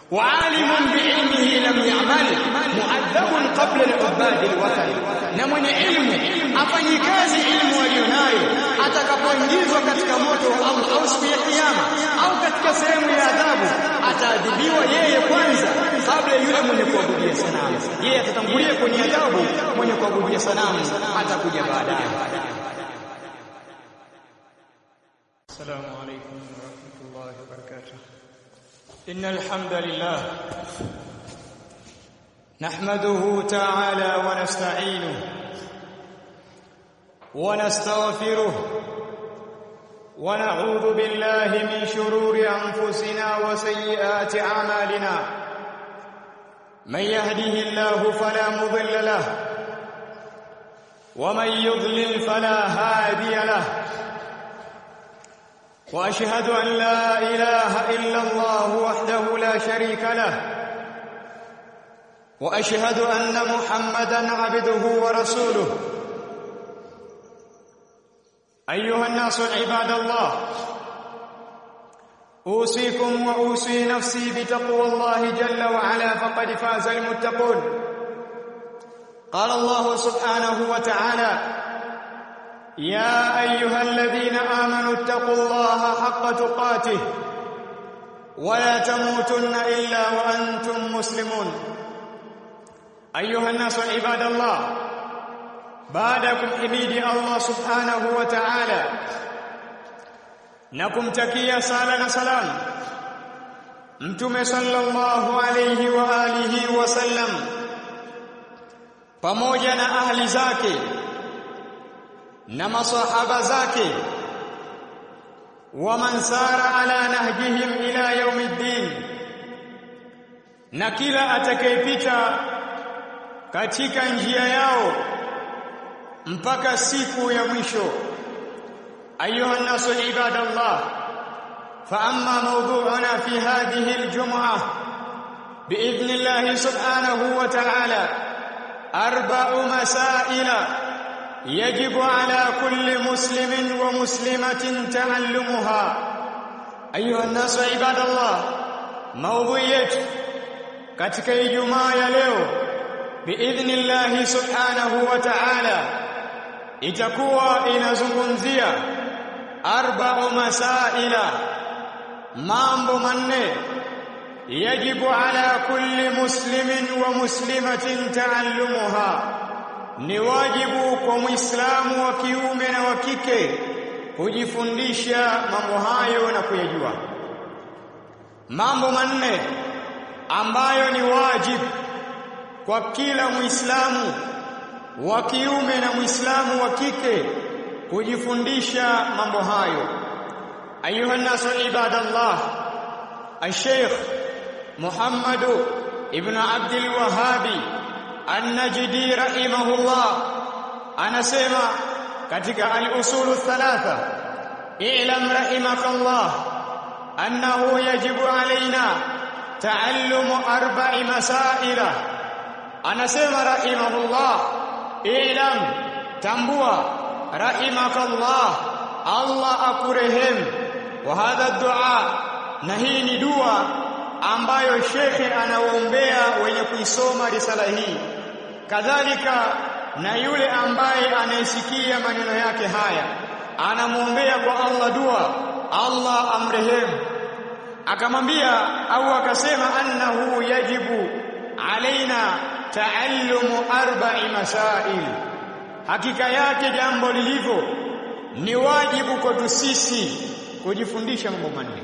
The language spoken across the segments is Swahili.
وعالم بعلمه لم يعمل مؤدب قبل العباد الوثن na mwenye ilmu afanye kazi ilmu aliyonayo atakapoingizwa katika moto wa Allah au siku ya kiyama au katika sehemu ya adhabu ataadhibiwa yeye kwanza kabla yule mwenye kuabudia sanamu yeye atatangulia kwenye adhabu mwenye kuabudia sanamu atakuja baadaye السلام عليكم ورحمة الله وبركاته إن الحمد لله نحمده تعالى ونستعينه ونستغفره ونعوذ بالله من شرور أنفسنا وسيئات أعمالنا من يهده الله فلا مضل له ومن يضلل فلا هادي له واشهد ان لا اله الا الله وحده لا شريك له واشهد ان محمدا عبده ورسوله ايها الناس عباد الله اوصيكم واوصي نفسي بتقوى الله جل وعلا فقد فاز المتقون قال الله سبحانه وتعالى يا ايها الذين امنوا اتقوا الله حق تقاته ولا تموتن الا وانتم مسلمون ايها الناس عباد الله بعدكم حميد الله سبحانه وتعالى nakumtakia sala na salam mtume sallallahu alayhi wa alihi wasallam pamoja na ahli zake na masahaba zake waman sara ala nahjihim ila yaumiddin na kila atakayepita katika njia yao mpaka siku ya mwisho ayuha nasu ibadallah fa amma mawdu'una fi hadhihi aljum'ah باذن الله سبحانه وتعالى اربع مسائل يجب على كل مسلم ومسلمة تعلمها أيها الناس عباد الله موضوع yetu katika Ijumaa ya leo biidhnillah subhanahu wa ta'ala itakuwa inazungumzia arba'u masaila mambo manne yajibu ala kulli muslimin wa muslimatin ta'allumuha ni wajibu kwa Muislamu wa kiume na wa kike kujifundisha mambo hayo na kuyajua. Mambo manne ambayo ni wajibu kwa kila Muislamu wa kiume na Muislamu wa kike kujifundisha mambo hayo. Ayuha nasu ibadallah, Al-Sheikh Muhammad ibn Abdul Wahhabi An-Najdi rahimahullah anasema katika al-usul thalatha i'lam rahimakallah annahu yajibu alaina ta'allumu arba'i masaila anasema rahimahullah i'lam tambua rahimakallah Allah akurehemu wa hadha dua na hii ni dua ambayo shekhe anawaombea wenye kuisoma risala hii kadhalika na yule ambaye anayesikia maneno yake haya anamwombea kwa Allah dua Allah amrehemu akamwambia au akasema annahu yajibu alaina taallumu arba'i masail hakika yake jambo lilivyo ni wajibu kwetu sisi kujifundisha mambo manne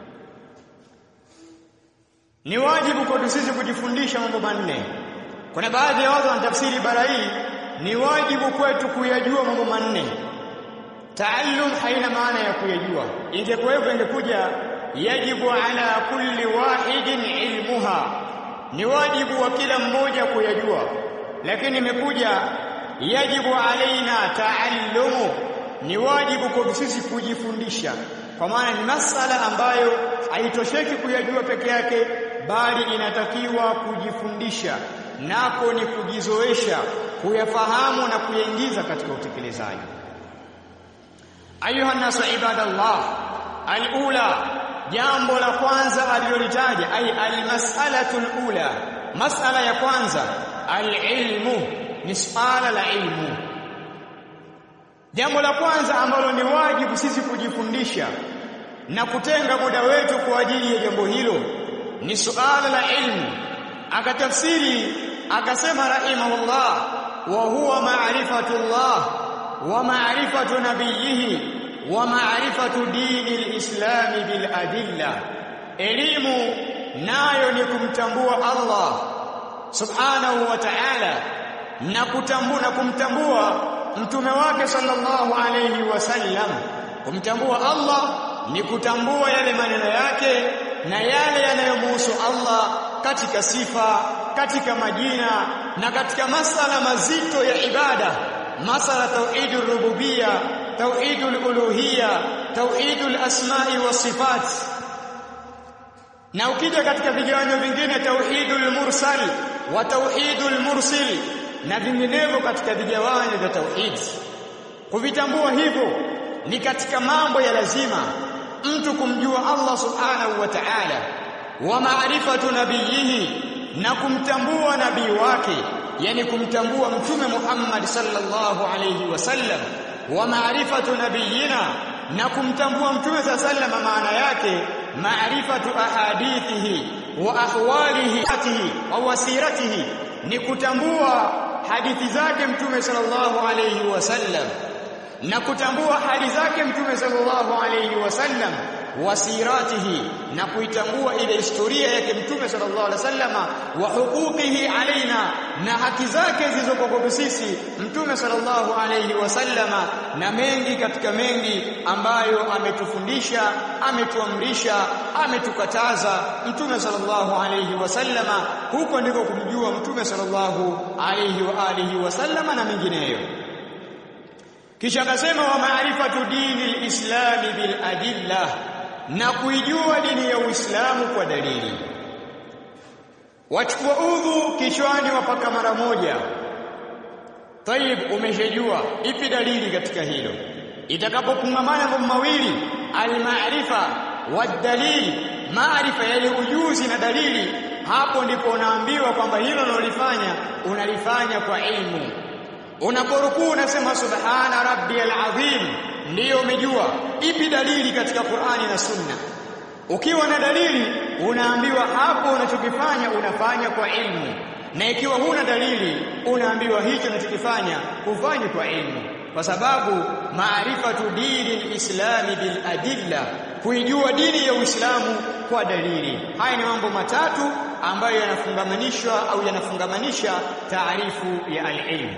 ni wajibu kwetu sisi kujifundisha mambo manne kuna baadhi ya watu wanatafsiri ibara hii ni wajibu kwetu kuyajua mambo manne taallum haina maana ya kuyajua ingekuwepo ingekuja yajibu ala kulli wahidin ilmuha ni wajibu wa kila mmoja kuyajua lakini imekuja yajibu alaina taallumu ni wajibu kwa sisi kujifundisha kwa maana ni masala ambayo haitosheki kuyajua peke yake bali inatakiwa kujifundisha nako ni kujizoesha kuyafahamu na kuyaingiza katika utekelezaji ayuha nasu ibadallah alula jambo la kwanza alilolitaja ay almas'alatu alula mas'ala ya kwanza alilmu ni swala la ilmu jambo la kwanza ambalo ni wajibu sisi kujifundisha na kutenga muda wetu kwa ajili ya jambo hilo ni suala la ilmu akatafsiri akasema rahimahullah wa huwa ma'rifatullah wa ma'rifatu nabiyhi wa ma'rifatu dini alislam bil adilla elimu nayo ni kumtambua Allah subhanahu wa ta'ala na kutambua na kumtambua mtume wake sallallahu alayhi wasallam kumtambua Allah ni kutambua yale maneno yake na yale yanayomhusu Allah katika sifa katika majina na katika masala mazito ya ibada masala tauhidur rububia tauhidul uluhia tauhidul asma'i was sifat na ukija katika vigawanyo vingine tauhidul mursal wa tauhidul mursil na vinginevyo katika vigawanyo vya tauhid kuvitambua hivyo ni katika mambo ya lazima mtu kumjua Allah subhanahu wa ta'ala wa maarifatu nabiyihi na kumtambua nabii wake yani kumtambua mtume Muhammad sallallahu alayhi wasallam wa maarifatu nabiyina na kumtambua mtume sallallahu maana yake maarifatu ahadithihi wa ahwalihi wa wasiratihi ni kutambua hadithi zake mtume sallallahu alayhi wasallam na kutambua hali zake mtume sallallahu alayhi wasallam wasiratihi na kuitambua ile historia yake mtume sallallahu alaihi wasallama wa huquqihi alaina na haki zake zilizokuwa kwetu sisi mtume sallallahu alaihi wasallama na mengi katika mengi ambayo ametufundisha ametuamrisha ametukataza mtume sallallahu alaihi wasallama huko ndiko kumjua mtume sallallahu alaihi wa alihi wasallama na mengineyo kisha akasema wa maarifatu dini lislami bil adilla na kuijua dini ya Uislamu kwa dalili wachukua udhu kichwani wapaka mara moja tayib umeshajua ipi dalili katika hilo itakapokungamana mambo mawili almaarifa wadalil maarifa yale ujuzi na dalili hapo ndipo unaambiwa kwamba hilo unalofanya unalifanya kwa ilmu unaporukuu unasema subhana rabbiyal azim ndiyo umejua ipi dalili katika Qur'ani na Sunna ukiwa na dalili unaambiwa hapo unachokifanya unafanya kwa ilmu na ikiwa huna dalili unaambiwa hicho unachokifanya ufanye kwa ilmu kwa sababu maarifatu dini lislami bil adilla kuijua dini ya Uislamu kwa dalili haya ni mambo matatu ambayo yanafungamanishwa au yanafungamanisha taarifu ya al-ilm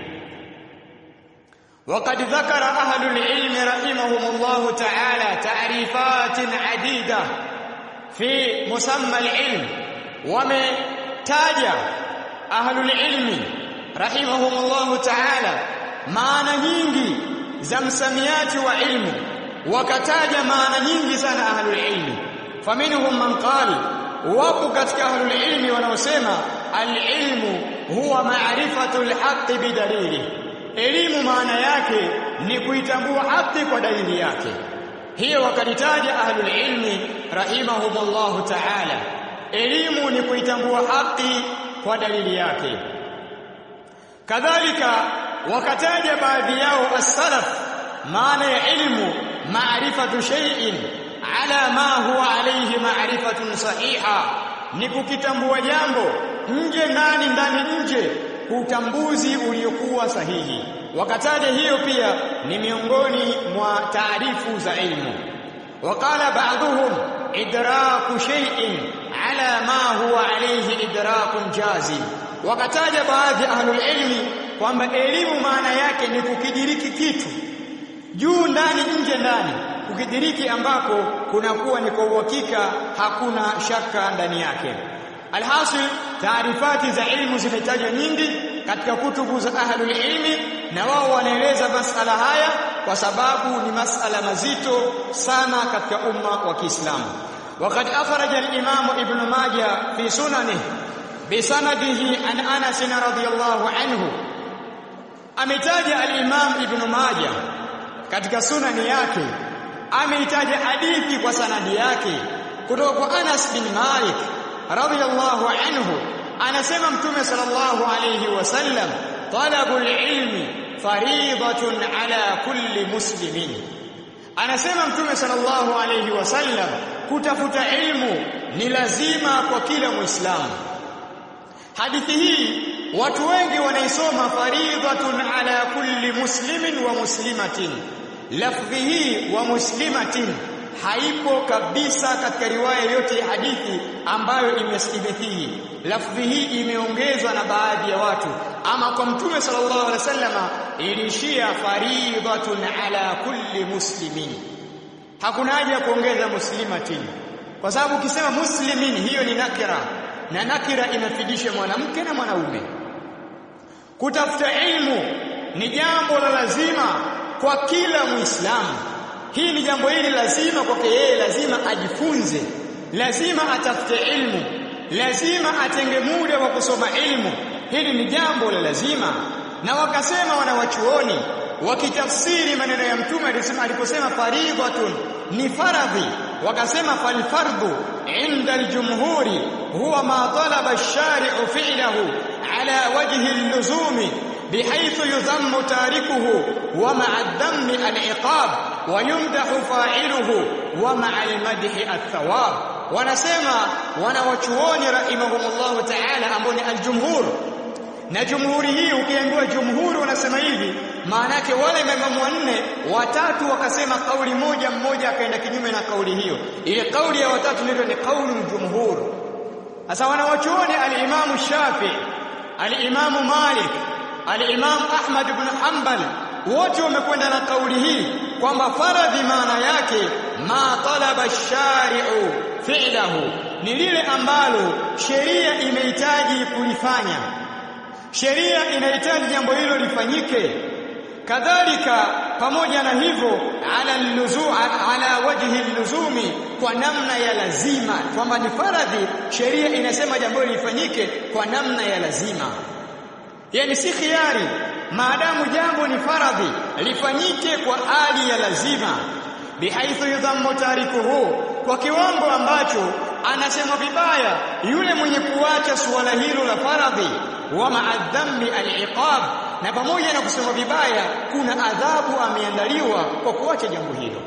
وقد ذكر أهل العلم رحمهم الله تعالى تعريفات عديدة في مسمى العلم ومتاج أهل العلم رحمهم الله تعالى maana nyingi za msamiati wa ilmu wakataja maana nyingi sana ahlul ilmi faminhum man qala wapo katika ahlul ilmi wanaosema al-ilmu huwa ma'rifatul haqqi bidalili elimu maana yake ni kuitambua haki kwa dalili yake hiyo wakalitaja ahlul ilmi rahimahumullahu ta'ala elimu ni kuitambua haki kwa dalili yake kadhalika wakataja baadhi yao as-salaf maana ya ilmu maarifatu shay'in ala ma huwa alayhi ma'rifatun sahiha ni kukitambua jambo nje ndani ndani nje utambuzi uliokuwa sahihi wakataja hiyo pia ni miongoni mwa taarifu za ilmu wakala baadhuhum idraku shay'in ala ma huwa alayhi idrakun jazim wakataja baadhi ahlul ilmi kwamba elimu maana yake ni kukidiriki kitu juu ndani nje ndani kukidiriki ambako kunakuwa ni kwa uhakika hakuna shaka ndani yake alhasil taarifati za ilmu zimetajwa nyingi katika kutubu za ahlul ilmi na wao wanaeleza masala haya kwa sababu ni masala mazito sana katika umma wa Kiislamu وقد أخرج الإمام ابن ماجه في سننه بسنده عن أنس رضي الله عنه ametaja al-Imam Ibn Majah katika sunani yake ameitaja hadithi kwa sanadi yake kutoka kwa Anas bin Malik radhiyallahu anhu anasema mtume sallallahu alayhi wasallam talabul ilmi fariidatun ala kulli muslimin anasema mtume sallallahu alayhi wasallam kutafuta ilmu ni lazima kwa kila muislamu hadithi hii watu wengi wanaisoma faridhatun ala kulli muslimin wa muslimatin lafdhi hii wa muslimatin haipo kabisa katika riwaya yote ya hadithi ambayo imesibithi lafdhi hii imeongezwa na baadhi ya watu ama kwa mtume sallallahu alaihi wasallama ilishia faridhatun ala kulli muslimin hakuna haja ya kuongeza muslimatin kwa sababu ukisema muslimin hiyo ni nakira na nakira inafidisha mwanamke na mwanaume kutafuta ilmu ni jambo la lazima kwa kila muislamu hii ni jambo hili lazima kwake yeye lazima ajifunze lazima atafute ilmu lazima atenge muda wa kusoma ilmu hili ni jambo la lazima na wakasema wanawachuoni wakitafsiri maneno ya mtume alisema aliposema faridhatun ni faradhi wakasema falfardhu inda aljumhuri huwa ma talaba ash-shari'u fi'lahu ala wajhi al-luzumi بحيث يذم تاركه ومع الذم العقاب ويمدح فاعله ومع المدح الثواب wanasema wanawachuoni rahimahumullah ta'ala ambao ni aljumhur na jumhuri hii ukiambiwa jumhuri wanasema hivi maana yake wale maimamu wanne watatu wakasema kauli moja mmoja akaenda kinyume na kauli hiyo ile kauli ya watatu ndio ni kauli jumhur sasa wanawachuoni al-Imam Shafi al-Imam Malik al-Imam Ahmad ibn Hanbal wote wamekwenda na kauli hii kwamba faradhi maana yake ma talaba shari'u fi'lahu ni lile ambalo sheria imehitaji kulifanya sheria inahitaji jambo hilo lifanyike kadhalika pamoja na hivyo ala luzu ala wajhi luzumi kwa namna ya lazima kwamba ni faradhi sheria inasema jambo hilo lifanyike kwa namna ya lazima yani si khiari maadamu jambo ni faradhi lifanyike kwa hali ya lazima bihaithu yudhammu tarikuhu kwa kiwango ambacho anasema vibaya yule mwenye kuacha suala hilo la faradhi wa ma'adhammi al-iqab na pamoja na kusema vibaya kuna adhabu ameandaliwa kwa kuacha jambo hilo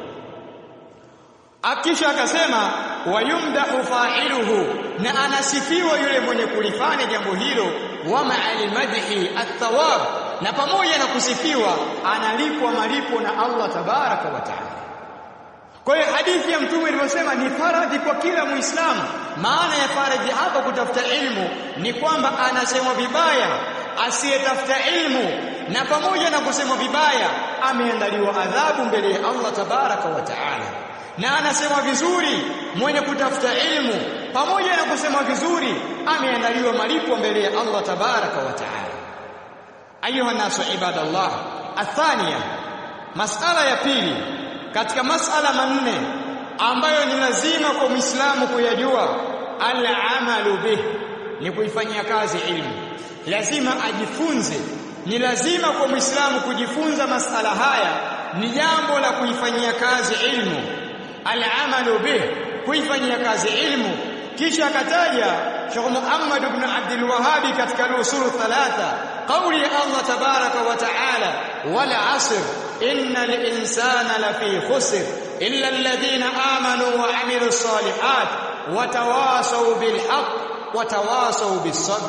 akisha akasema wayumdahu fa'iluhu na anasifiwa yule mwenye kulifanya jambo hilo wa ma'al madhi at-thawab na pamoja na kusifiwa analipwa malipo na Allah tabaraka wa taala kwa hiyo hadithi ya mtume ilivyosema ni faradhi kwa kila muislamu maana ya faradhi hapa kutafuta ilmu ni kwamba anasemwa vibaya asiyetafuta ilmu na pamoja na kusemwa vibaya ameandaliwa adhabu mbele ya Allah tabaraka wa taala na anasema vizuri mwenye kutafuta ilmu pamoja na kusema vizuri ameandaliwa malipo mbele ya Allah tabaraka wa taala ayuha nasu ibadallah athania masala ya pili katika masala manne ambayo ni lazima kwa Muislamu kuyajua al-amalu bih ni kuifanyia kazi ilmu lazima ajifunze ni lazima kwa Muislamu kujifunza masala haya ni jambo la kuifanyia kazi ilmu al-amalu bih kuifanyia kazi ilmu kisha akataja Sheikh Muhammad ibn Abdul Wahhab katika al-usul thalatha قولي الله تبارك وتعالى والعصر إن الإنسان لفي خسر إلا الذين آمنوا وعملوا الصالحات وتواصوا بالحق وتواصوا بالصبر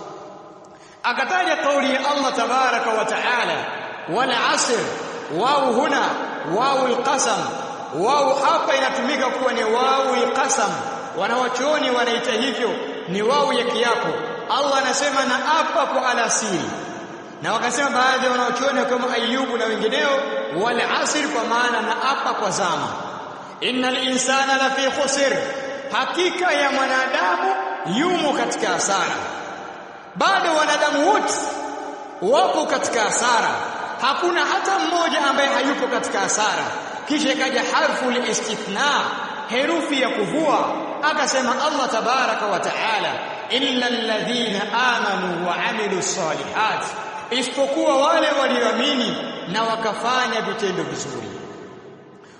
أكتاج قولي الله تبارك وتعالى والعصر واو هنا واو القسم واو hapa inatumika kuwa ni wau alqasam wanawachuoni wanaita hivyo ni wau ya kiapo Allah anasema na apa kwa alasiri na wakasema baadhi ya wanaochuoni kama Ayubu na wengineo wal asr kwa maana na apa kwa zama innal insana la fi khusr hakika ya mwanadamu yumo katika hasara bado wanadamu wote wapo katika hasara hakuna hata mmoja ambaye hayupo katika hasara kisha ikaja harfu istithna herufi ya kuvua akasema Allah tabaraka wa taala illa alladhina amanu wa amilu salihat isipokuwa wale walioamini na wakafanya vitendo vizuri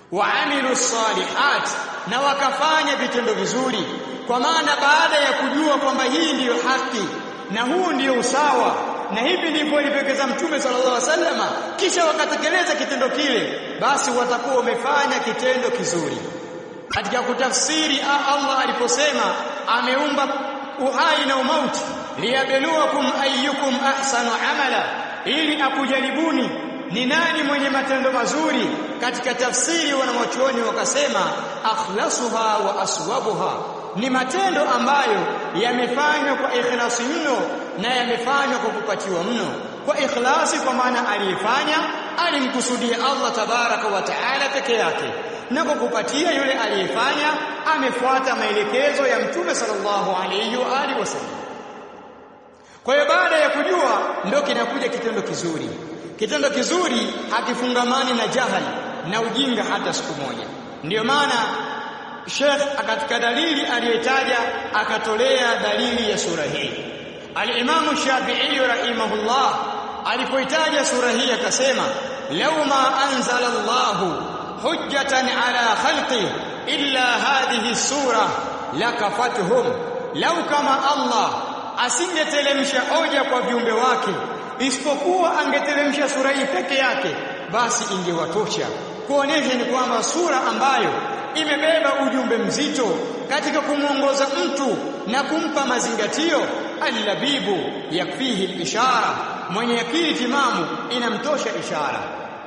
waamilu salihat na wakafanya vitendo vizuri kwa maana baada ya kujua kwamba hii ndiyo haki na huu ndiyo usawa na hivi ndivyo alivyowekeza mtume sallallahu alaihi wasallama kisha wakatekeleza kitendo kile basi watakuwa wamefanya kitendo kizuri katika kutafsiri Allah aliposema ameumba uhai na umauti liyabluwakum ayyukum ahsanu amala ili akujaribuni ni nani mwenye matendo mazuri katika tafsiri wanawachuoni wakasema akhlasuha wa aswabuha ni matendo ambayo yamefanywa kwa ikhlasi mno na yamefanywa kwa kupatiwa mno kwa ikhlasi kwa maana aliyefanya alimkusudia Allah tabaraka wa taala peke yake na kwa kupatia yule aliyefanya amefuata maelekezo ya mtume sallallahu alayhi wa alihi wasallam kwa hiyo baada ya kujua ndio kinakuja kitendo kizuri kitendo kizuri hakifungamani na jahali na ujinga hata siku moja ndiyo maana Sheikh katika dalili aliyotaja akatolea dalili ya sura hii Al-Imam Shafi'i rahimahullah alipoitaja sura hii akasema law ma anzala Allah hujjatan ala khalqi illa hadhihi sura lakafatuhum law kama Allah asingetelemsha hoja kwa viumbe wake isipokuwa angetelemsha sura hii peke yake basi ingewatosha kuonesha ni kwamba sura ambayo imebeba ujumbe mzito katika kumwongoza mtu na kumpa mazingatio allabibu yakfihi ishara mwenye akili timamu inamtosha ishara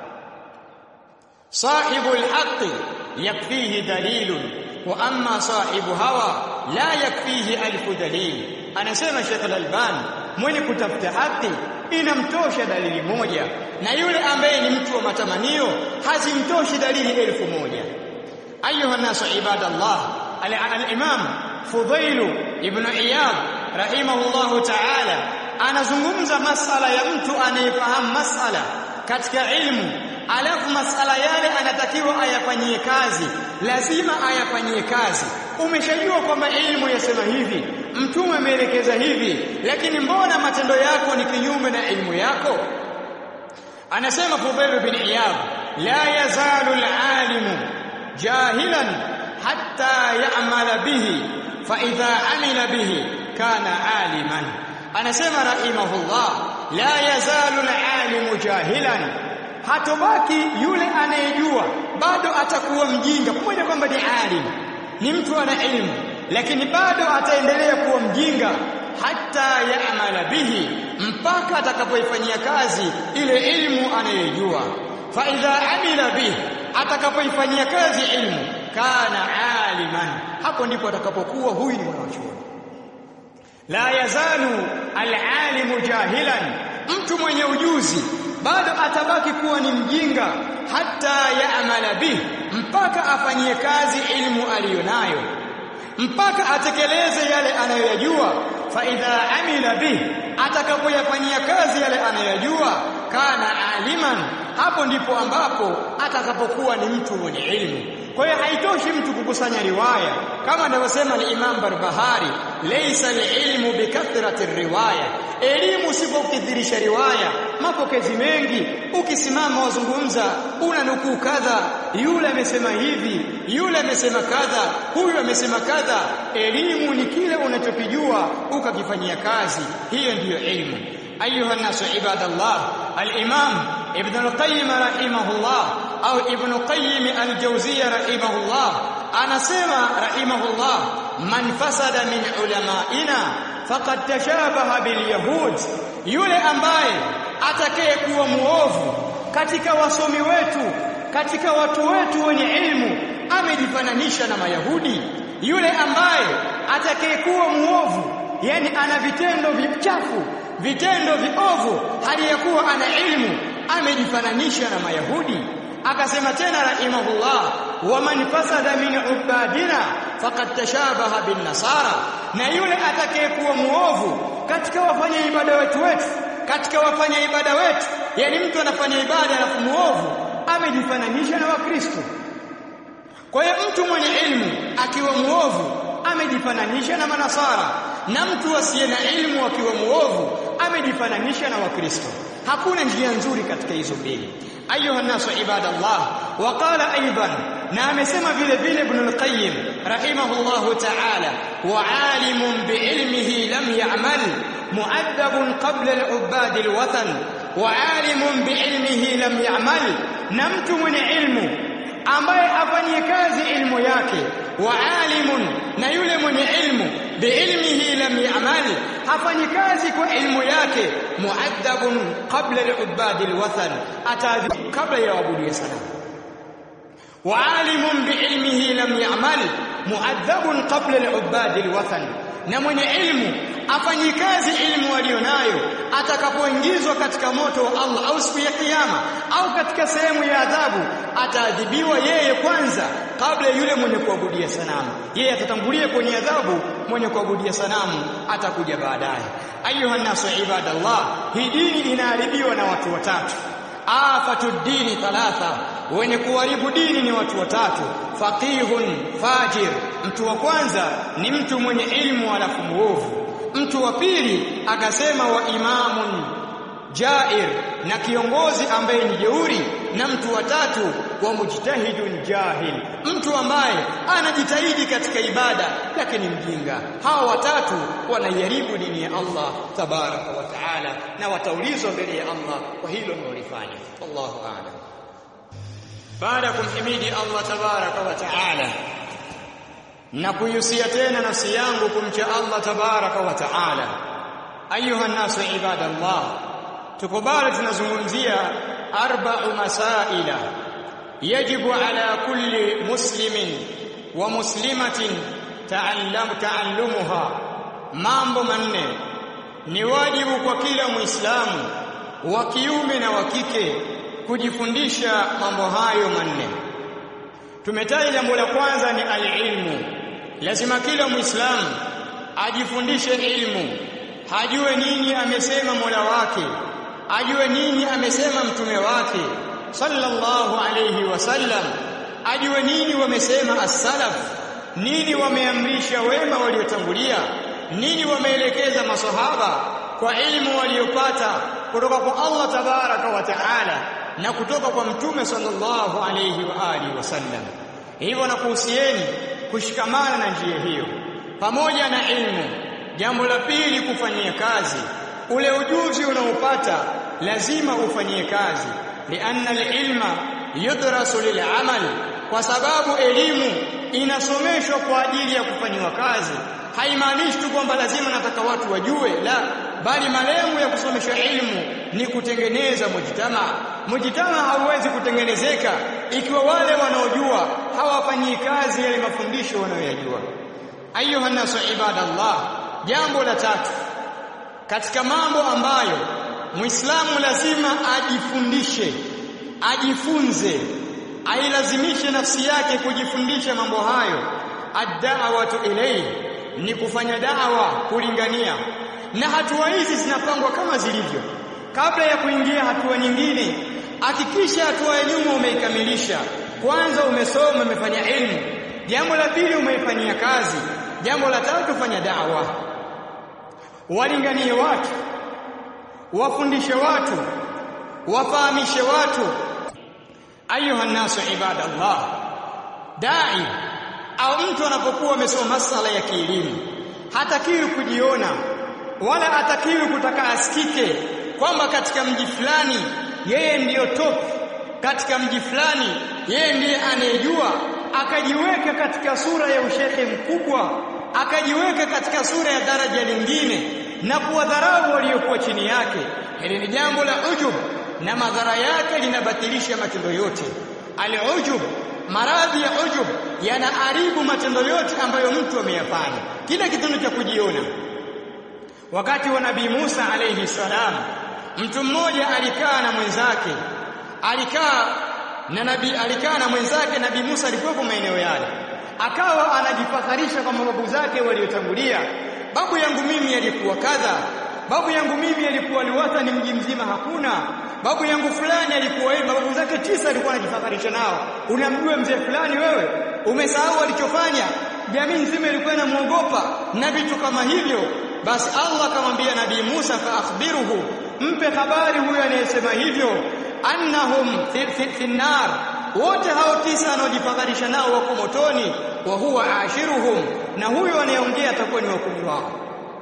sahibu alhaqi yakfihi dalilun wa amma sahibu hawa la yakfihi alfu dalil anasema Sheikh Al-Albani mwenye kutafuta haki inamtosha dalili moja na yule ambaye ni mtu wa matamanio hazimtoshi dalili elfu moja أيها الناس عباد الله الإمام فضيل ابن عياض رحمه الله تعالى anazungumza masala ya mtu anayefahamu masala katika ilmu alafu masala yale anatakiwa ayafanyie kazi lazima ayafanyie kazi umeshajua kwamba ilmu yasema hivi mtume ameelekeza hivi lakini mbona matendo yako ni kinyume na ilmu yako anasema Fudail bin Iyad la yazalu al-alimu جاهلا حتى يعمل به فإذا عمل به كان عالما anasema rahimahullah la yazalu alalimu jahilan hatobaki yule anayejua bado atakuwa mjinga pamoja kwamba ni alim ni mtu ana elimu lakini bado ataendelea kuwa mjinga hata yaamala bihi mpaka atakapoifanyia kazi ile elimu anayojua fa idha amila bihi atakapoifanyia kazi ilmu kana aliman hapo ndipo atakapokuwa huyu ni mwanachuoni la yazalu alalimu jahilan mtu mwenye ujuzi bado atabaki kuwa ni mjinga hata yaamala bih mpaka afanyie kazi ilmu aliyonayo mpaka atekeleze yale anayoyajua fa idha amila bih atakapoyafanyia kazi yale anayoyajua kana aliman hapo ndipo ambapo atakapokuwa ni mtu mwenye elimu kwa hiyo haitoshi mtu kukusanya riwaya kama anavyosema al-Imam Barbahari laysa al-ilmu bikathrati riwaya elimu si kwa kukithirisha riwaya mapokezi mengi ukisimama wazungumza una nukuu kadha yule amesema hivi yule amesema kadha huyu amesema kadha elimu ni kile unachokijua ukakifanyia kazi hiyo ndiyo elimu ayuha nasu ibadallah al-imam ibn al-qayyim rahimahullah au ibn qayyim al-jawziyya rahimahullah anasema rahimahullah man fasada min ulamaina faqad tashabaha bil yahud yule ambaye atakayekuwa muovu katika wasomi wetu katika watu wetu wenye ilmu amejifananisha na mayahudi yule ambaye atakayekuwa muovu yani ana vitendo vichafu vitendo viovu hali ya kuwa ana ilmu amejifananisha na mayahudi akasema tena rahimahullah waman fasada min ubadina faqad tashabaha bin nasara na yule atakayekuwa muovu katika wafanya ibada wetu wetu katika wafanya ibada wetu yani mtu anafanya ibada alafu muovu amejifananisha na wakristo kwa hiyo mtu mwenye ilmu akiwa muovu amejifananisha na manasara na mtu asiye na ilmu akiwa muovu amejifananisha na wakristo hakuna njia nzuri katika hizo mbili ayuha nasu ibadallah wa qala aidan na amesema vile vile ibn al-qayyim rahimahullahu ta'ala wa alimun biilmihi lam ya'mal mu'addabun qabla al-ubad al-wathan wa alimun biilmihi lam ya'mal na mtu mwenye ilmu ambaye afanyie kazi ilmu yake wa alimun na yule mwenye ilmu biilmihi lam ya'mal hafanyi kazi kwa ilmu yake muaddabun qabla al-ubad al-wathan atadhi kabla ya wabudu sanamu wa alimun biilmihi lam ya'mal muaddabun qabla al-ubad al-wathan na mwenye ilmu afanyi kazi ilmu aliyonayo atakapoingizwa katika moto wa Allah au siku ya kiyama au katika sehemu ya adhabu ataadhibiwa yeye kwanza kabla yule mwenye kuabudia sanamu yeye atatangulia kwenye adhabu mwenye kuabudia sanamu atakuja baadaye ayuha nasu ibadallah hii dini inaharibiwa na watu watatu afatu dini thalatha wenye kuharibu dini ni watu watatu faqihun fajir mtu wa kwanza ni mtu mwenye ilmu alafu muovu mtu wa pili akasema wa imamun jair na kiongozi ambaye ni jeuri na mtu wa tatu wa mujtahidun jahil mtu ambaye anajitahidi katika ibada lakini mjinga hawa watatu wanaiharibu dini ya Allah tabaraka wa taala na wataulizwa mbele ya Allah kwa hilo mlolifanya wallahu a'lam baada ya kumhimidi Allah tabaraka wa taala na kuihusia tena nafsi yangu kumcha Allah tabaraka wa taala ayuha nasu ibadallah tukubali tunazungumzia arba'u masaila yajibu ala kulli muslimin wa muslimatin ta'allam ta'allumuha mambo manne ni wajibu kwa kila muislamu wa kiume na wa kike kujifundisha mambo hayo manne tumetaja jambo la kwanza ni alilmu lazima kila muislamu ajifundishe ilmu hajue nini amesema Mola wake ajue nini amesema mtume wake sallallahu alayhi wasallam ajue nini wamesema as-salaf nini wameamrisha wema waliotangulia nini wameelekeza masahaba kwa ilmu waliopata kutoka kwa Allah tabaraka wa taala na kutoka kwa mtume sallallahu alayhi wa alihi wasallam hivyo nakuhusieni kushikamana na njia hiyo pamoja na ilmu jambo la pili kufanyia kazi ule ujuzi unaopata lazima ufanyie kazi lianna alilma yudrasu lilamal kwa sababu elimu inasomeshwa kwa ajili ya kufanyiwa kazi haimaanishi tu kwamba lazima nataka watu wajue la bali malengo ya kusomesha ilmu ni kutengeneza mujtama mujtama hauwezi kutengenezeka ikiwa wale wanaojua hawafanyii kazi yale mafundisho wanayoyajua ayuha nasu ibadallah jambo la tatu katika mambo ambayo muislamu lazima ajifundishe ajifunze ailazimishe nafsi yake kujifundisha mambo hayo ad-da'watu ilayhi ni kufanya da'wa kulingania na hatua hizi zinapangwa kama zilivyo kabla ya kuingia hatua nyingine hakikisha hatua ya nyuma umeikamilisha kwanza umesoma umefanya elimu jambo la pili umeifanyia kazi jambo la tatu fanya da'wa walinganie watu wafundishe watu wafahamishe watu ayuha nasu ibadallah dai au mtu anapokuwa amesoma masala ya kielimu hatakiwi kujiona wala hatakiwi kutaka asikike kwamba katika mji fulani yeye ndiyo top katika mji fulani yeye ndiye anayejua akajiweka katika sura ya ushekhe mkubwa akajiweka katika sura ya daraja lingine na kuwadharau waliokuwa chini yake hili ni jambo la ujub na madhara yake linabatilisha matendo yote al-ujub maradhi ya ujub yanaharibu matendo yote ambayo mtu ameyafanya kila kitendo cha kujiona wakati wa nabii Musa alayhi salam mtu mmoja alikaa na mwenzake alikaa na nabii alikaa na mwenzake nabii Musa alikuwa maeneo yale akawa anajifakharisha kwa mababu zake waliotangulia babu yangu mimi alikuwa kadha babu yangu mimi alikuwa liwata ni mji mzima hakuna babu yangu fulani alikuwa hivi babu zake tisa alikuwa anajifakharisha nao unamjua mzee fulani wewe umesahau alichofanya jamii nzima ilikuwa inamuogopa na vitu kama hivyo basi Allah akamwambia nabii Musa fa akhbiruhu mpe habari huyo anayesema hivyo annahum fi, fi, fi nar wote hao tisa wanaojifadharisha nao wako motoni wa huwa ashiruhum na huyo anayeongea atakuwa ni wakumi wao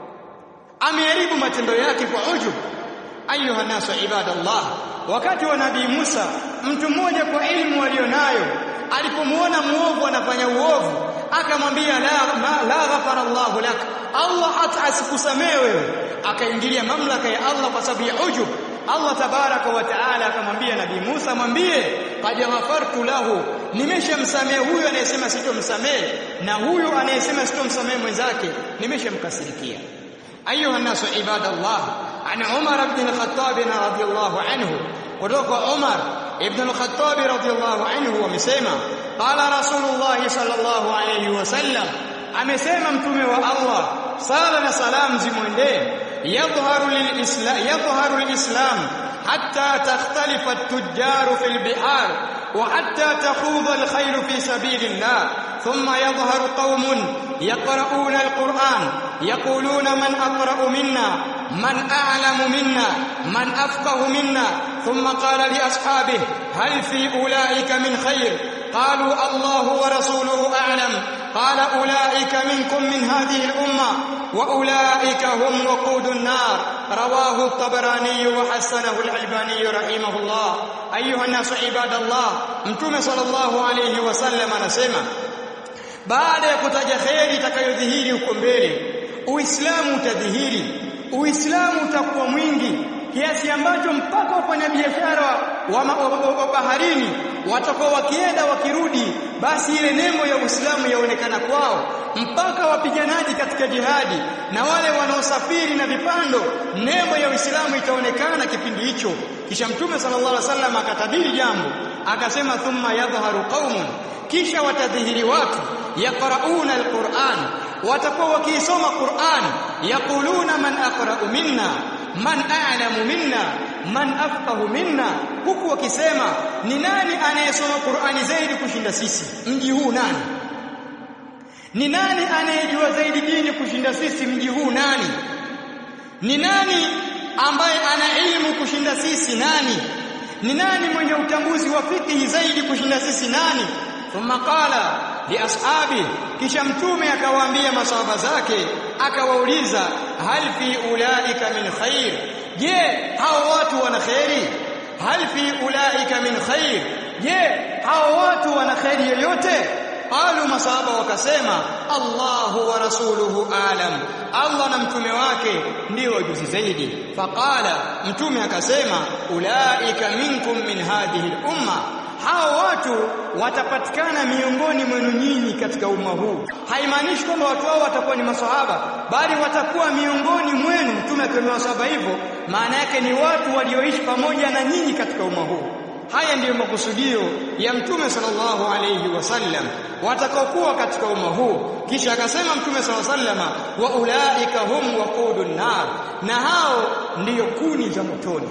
ameharibu matendo yake kwa ujub ayuha nasu ibadallah wakati wa nabii Musa mtu mmoja kwa ilmu alionayo alipomuona muovu anafanya uovu akamwambia la ma, la ghafara Allah lak Allah hata asikusamee wewe akaingilia mamlaka ya Allah kwa sababu ya ujub Allah tabaraka wa taala akamwambia nabii Musa mwambie qad ghafartu lahu nimeshamsamea huyu anayesema sitomsamee na huyu anayesema sitomsamee mwenzake nimeshamkasirikia ayuha nasu ibadallah an Umar ibn al-Khattab radhiyallahu anhu kutoka Umar ibn al-Khattab radhiyallahu anhu wamesema qala rasulullah sallallahu alayhi wasallam amesema mtume wa Allah sala na salam zimwendee yadhharu lilislam yadhharu lilislam hatta takhtalifa at-tujjar fil bihar wa hatta takhudha al-khayl fi sabilillah thumma yadhharu qaumun yaqra'una al-Qur'an yaquluna man aqra'u minna man a'lamu minna man afqahu minna thumma qala li ashabihi hal fi ulaika min khayr قالوا الله ورسوله أعلم قال أولئك منكم من هذه الأمة وأولئك هم وقود النار رواه الطبراني وحسنه الألباني رحمه الله أيها الناس عباد الله متوم صلى الله عليه وسلم anasema baada ya kutaja kheri itakayodhihiri huko mbele uislamu utadhihiri uislamu utakuwa mwingi kiasi ambacho mpaka wafanyabiashara wa, wa, wa, wa baharini watakuwa wakienda wakirudi basi ile nembo ya Uislamu yaonekana kwao mpaka wapiganaji katika jihadi na wale wanaosafiri na vipando nembo ya Uislamu itaonekana kipindi hicho kisha mtume sallallahu alaihi wasallam akatabiri jambo akasema thumma yadhharu qaumun kisha watadhihiri watu yaqrauna alquran watakuwa wakiisoma Qur'an yaquluna man aqra'u minna man a'lamu minna man afqahu minna huku wakisema ni nani anayesoma Qur'ani zaidi kushinda sisi mji huu nani ni nani anayejua zaidi dini kushinda sisi mji huu nani ni nani ambaye ana elimu kushinda sisi nani ni nani mwenye utambuzi wa fikihi zaidi kushinda sisi nani thumma qala li ashabi kisha mtume akawaambia masahaba zake akawauliza hal fi ulaika min khair je hao watu wana khairi hal fi ulaika min khair je hao watu wana khairi yoyote qalu masahaba wakasema Allahu wa rasuluhu alam Allah na mtume wake ndio wajuzi zaidi faqala mtume akasema ulaika minkum min hadhihi al-umma hao watu watapatikana miongoni mwenu nyinyi katika umma huu haimaanishi kwamba watu hao watakuwa ni maswahaba bali watakuwa miongoni mwenu mtume akiwa maswahaba hivyo maana yake ni watu walioishi pamoja na nyinyi katika umma huu haya ndiyo makusudio ya mtume sallallahu alayhi wasallam watakaokuwa katika umma huu kisha akasema mtume sallallahu alayhi wasallam wa ulaika hum waqudun nar na hao ndiyo kuni za motoni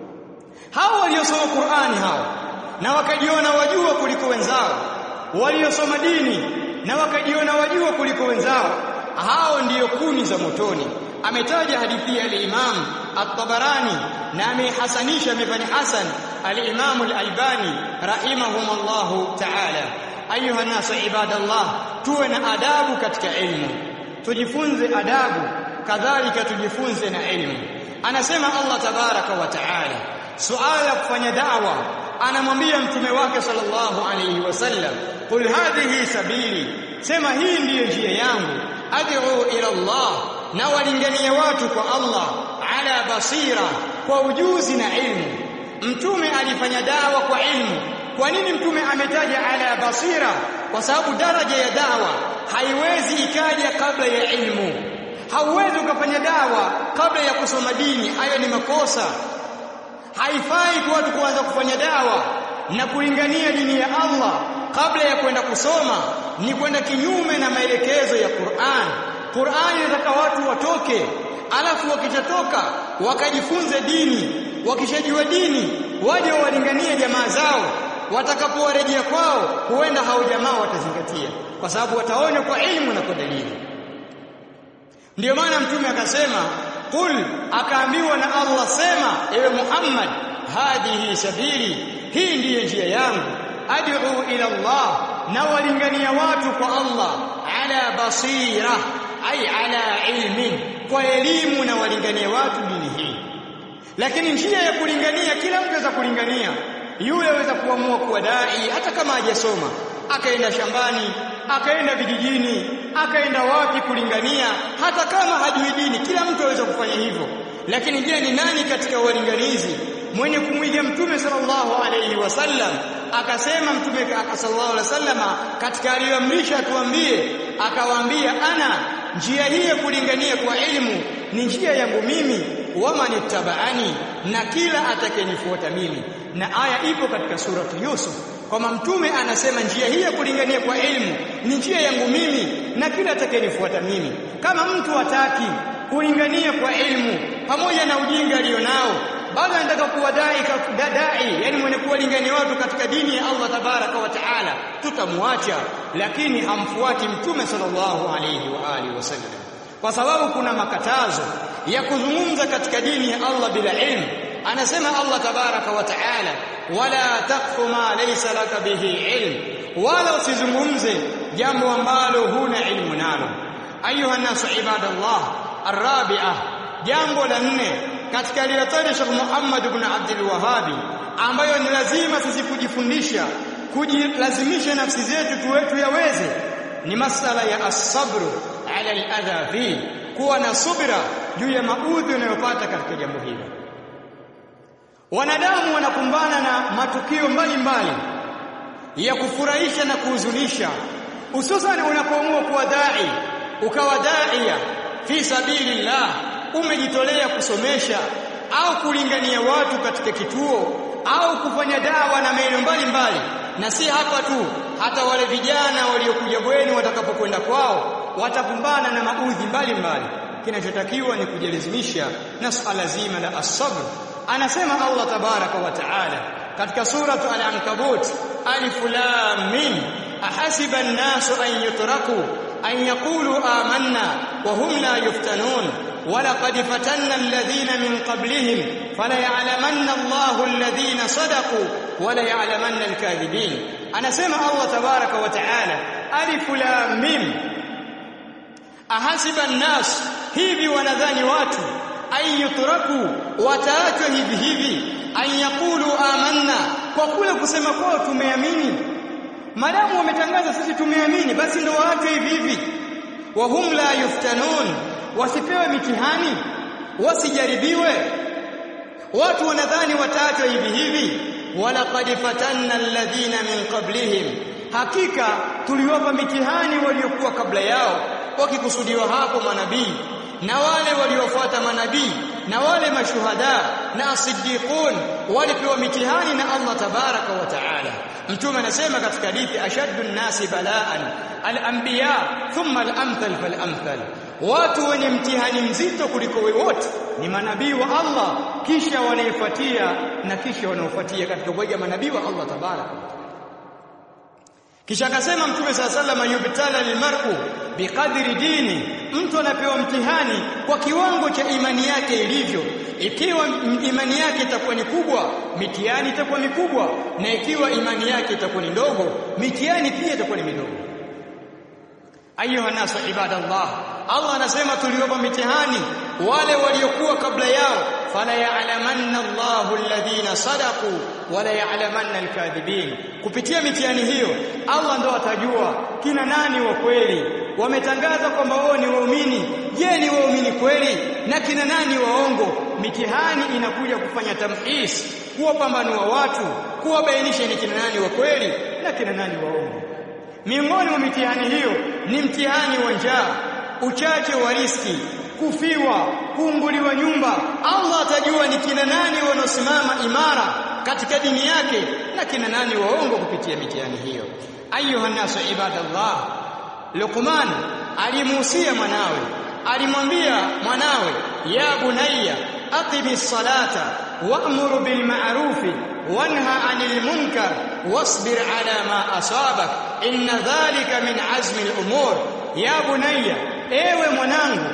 hao waliosoma Qur'ani hao na wakajiona wajua kuliko wenzao waliosoma dini na wakajiona wajua kuliko wenzao hao ndiyo kuni za motoni ametaja hadithi ya al-Imam at-Tabarani na amehasanisha amefanya hasan al-Imam al-Albani rahimahumullahu ta'ala ayuha nasu ibadallah tuwe na adabu katika ilmu tujifunze adabu kadhalika tujifunze na ilmu anasema Allah tabaraka wa ta'ala suala la kufanya da'wa anamwambia mtume wake sallallahu alayhi wasallam qul hadhihi sabili sema hii ndiyo njia yangu ad'u ila Allah na walingania watu kwa Allah ala basira kwa ujuzi na ilmu mtume alifanya dawa kwa ilmu kwa nini mtume ametaja ala basira kwa sababu daraja ya dawa haiwezi ikaja kabla ya ilmu hauwezi ukafanya dawa kabla ya kusoma dini hayo ni makosa haifai kwa watu kuanza kufanya dawa na kulingania dini ya Allah kabla ya kwenda kusoma ni kwenda kinyume na maelekezo ya Qur'an Qur'an inataka watu watoke alafu wakishatoka wakajifunze dini wakishajua dini waje walinganie jamaa zao watakapowarejea kwao huenda hao jamaa watazingatia kwa sababu wataona kwa elimu na kwa dalili ndiyo maana mtume akasema qul akaambiwa na Allah sema ewe Muhammad hadhihi sabili hii ndiyo njia yangu ad'u ila Allah na walingania watu kwa Allah ala basira ay ala ilmin kwa elimu na walingania watu dini hii lakini njia ya kulingania kila mtu aweza kulingania yule aweza kuamua kuwa dai hata kama hajasoma akaenda shambani akaenda vijijini akaenda wapi kulingania hata kama hajui dini kila mtu aweza kufanya hivyo lakini je ni nani katika walinganizi mwenye kumwiga mtume sallallahu alayhi wasallam akasema mtume sallallahu alayhi wasallama katika aliyoamrisha tuambie akawaambia ana njia hii ya kulingania kwa elimu ni njia yangu mimi wamanittaba'ani na kila atakayenifuata mimi na aya ipo katika surati Yusuf kwamba mtume anasema njia hii ya kulingania kwa elimu ni njia yangu mimi na kila atakayenifuata mimi kama mtu hataki kulingania kwa elimu pamoja na ujinga alionao bado anataka kuwa dai dai yani mwenye kuwalingania watu katika dini ya Allah tabaraka wa taala tutamwacha lakini amfuati mtume sallallahu alayhi wa alihi wasallam kwa sababu kuna makatazo ya kuzungumza katika dini ya Allah bila ilmu anasema Allah tabaraka wa taala wala taqfu ma laysa laka bihi ilm wala usizungumze jambo ambalo huna ilmu nalo ayuha nasu ibadallah arabi'ah jambo la nne katika aliyotaja Sheikh Muhammad ibn Abdul Wahhabi ambayo ni lazima sisi kujifundisha kujilazimisha nafsi zetu tuwetu yaweze ni masala ya as-sabr ala al-adha fi kuwa na subira juu ya maudhi unayopata katika jambo hili wanadamu wanakumbana na matukio mbalimbali ya kufurahisha na kuhuzunisha hususan unapoamua kuwa dai ukawa daia fi sabilillah umejitolea kusomesha au kulingania watu katika kituo au kufanya dawa na maeneo mbalimbali na si hapa tu hata wale vijana waliokuja bweni watakapokwenda kwao watakumbana na maudhi mbalimbali kinachotakiwa ni kujilazimisha na swala zima la as-sabr anasema Allah tabaraka wa taala katika suratu al-ankabut alif lam mim ahasiba an-nasu an yutraku an yaqulu amanna wa hum la yuftanun ولقد فتنا الذين من قبلهم فليعلمن الله الذين صدقوا وليعلمن الكاذبين انا سمع الله تبارك وتعالى الف لام ميم ahasiba nnas hivi wanadhani watu ayutraku wataachwa hivi hivi an yaqulu amanna kwa kule kusema kwao tumeamini madamu wametangaza sisi tumeamini basi ndio waachwe hivi hivi wa hum la yuftanun wasipewe mitihani wasijaribiwe watu wanadhani wataachwa hivi hivi walaqad fatanna alladhina min qablihim hakika tuliwapa mitihani waliokuwa kabla yao wakikusudiwa hapo manabii na wale waliofuata manabii na wale mashuhada na asiddiqun walipewa mitihani na Allah tabaraka wa taala mtume anasema katika hadithi ashaddu nnasi balaan al-anbiya thumma al-amthal fal-amthal watu wenye mtihani mzito kuliko wote ni manabii wa Allah kisha wanaefuatia na kisha wanaofuatia katika kuiga manabii wa Allah tabaraka kisha akasema mtume sala sallama yubtala lilmar'u biqadri dini mtu anapewa mtihani kwa kiwango cha imani yake ilivyo ikiwa imani yake itakuwa ni kubwa mitihani itakuwa mikubwa na ikiwa imani yake itakuwa ni ndogo mitihani pia itakuwa ni midogo ayuha nasu ibadallah Allah anasema tuliwapa mitihani wale waliokuwa kabla yao fala ya'lamanna Allahu alladhina sadaqu wala ya'lamanna alkadhibin kupitia mitihani hiyo Allah ndo atajua kina nani wa kweli wametangaza kwamba wao ni waumini je ni waumini kweli na kina nani waongo mitihani inakuja kufanya tamhis kuwapambanua watu kuwabainisha ni kina nani wa kweli na kina nani waongo miongoni mwa mitihani hiyo ni mtihani wa njaa uchache wa riski kufiwa kuunguliwa nyumba Allah atajua ni kina nani wanaosimama imara katika dini yake na kina nani waongo kupitia mitihani hiyo ayuha nasu ibadallah Luqman alimuhusia mwanawe alimwambia mwanawe ya bunayya aqimi salata wa'mur bil ma'rufi wanha 'anil munkar wasbir 'ala ma asabak inna dhalika min 'azmi al umur ya bunayya ewe mwanangu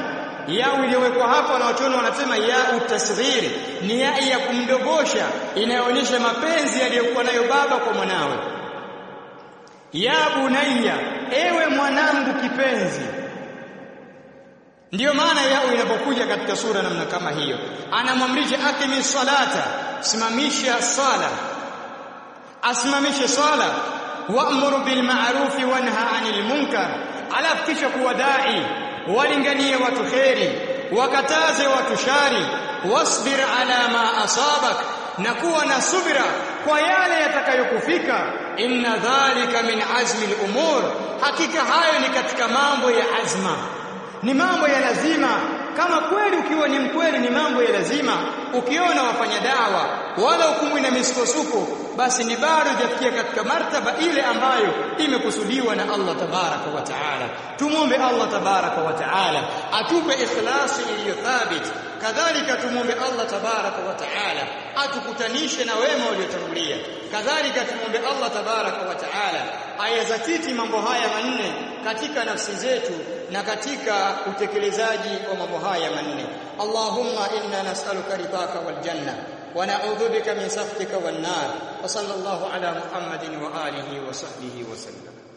yao iliyowekwa hapa na wachoni wanasema ya utasghir ni ya ya kumdogosha inayoonyesha mapenzi aliyokuwa nayo baba kwa mwanawe ya bunayya ewe mwanangu kipenzi ndiyo maana yao inapokuja katika sura namna kama hiyo anamwamrisha akimi salata simamisha sala asimamishe sala wa'muru bil ma'rufi wanha 'anil munkar alafu kisha kuwa dai walinganie watu kheri wakataze watu shari wasbir ala ma asabak na kuwa na subira kwa yale yatakayokufika inna dhalika min azmi al-umur hakika hayo ni katika mambo ya azma ni mambo ya lazima kama kweli ukiwa ni mkweli ni mambo ya lazima ukiona wafanya dawa wala hukumu na misukosuko basi ni bado hujafikia katika martaba ile ambayo imekusudiwa na Allah tabaraka wa taala tumombe Allah tabaraka wa taala atupe ikhlasi iliyo thabiti kadhalika tumombe Allah tabaraka wa taala atukutanishe na wema waliotangulia kadhalika tumombe Allah tabaraka wa taala ayazatiti mambo haya manne katika nafsi zetu na katika utekelezaji wa mambo haya manne Allahumma inna nas'aluka ridaka wal janna wa na'udhu bika min sakhtika wan nar wa sallallahu ala Muhammadin wa alihi wa sahbihi wa sallam